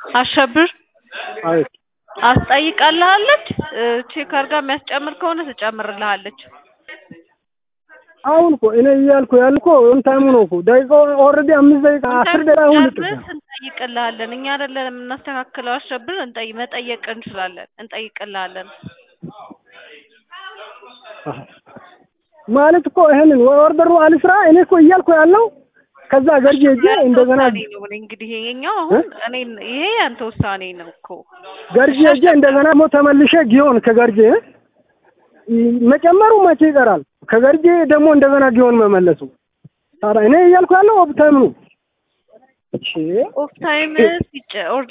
አሸብር አቤት አስጠይቃልሃለች ቼክ አድርጋ የሚያስጨምር ከሆነ ትጨምርልሃለች። አሁን እኮ እኔ እያልኩ ያልኩ ኦን ታይሙ ነው እኮ ደቂቃው ኦልሬዲ አምስት ደቂቃ አስር ደቂቃ አሁን ልጥፍ ጨርስ እንጠይቅልሃለን። እኛ አይደለን የምናስተካክለው። አሸብር እንጠይ መጠየቅ እንችላለን፣ እንጠይቅልሃለን። ማለት እኮ ይሄንን ኦርደሩ አልስራ እኔ እኮ እያልኩ ያለው ከዛ ገርጄ ሄጄ እንደገና ውሳኔ ነው እንግዲህ የኛው አሁን እኔ ይሄ ያንተ ውሳኔ ነው እኮ ገርጄ ሄጄ እንደገና ሞ ተመልሼ ጊዮን ከገርጄ መጨመሩ መቼ ይቀራል? ከገርጄ ደግሞ እንደገና ጊዮን መመለሱ ታዲያ እኔ እያልኩ ያለው ኦፍ ታይም ነው። እሺ ኦፍ ታይም ሲጨ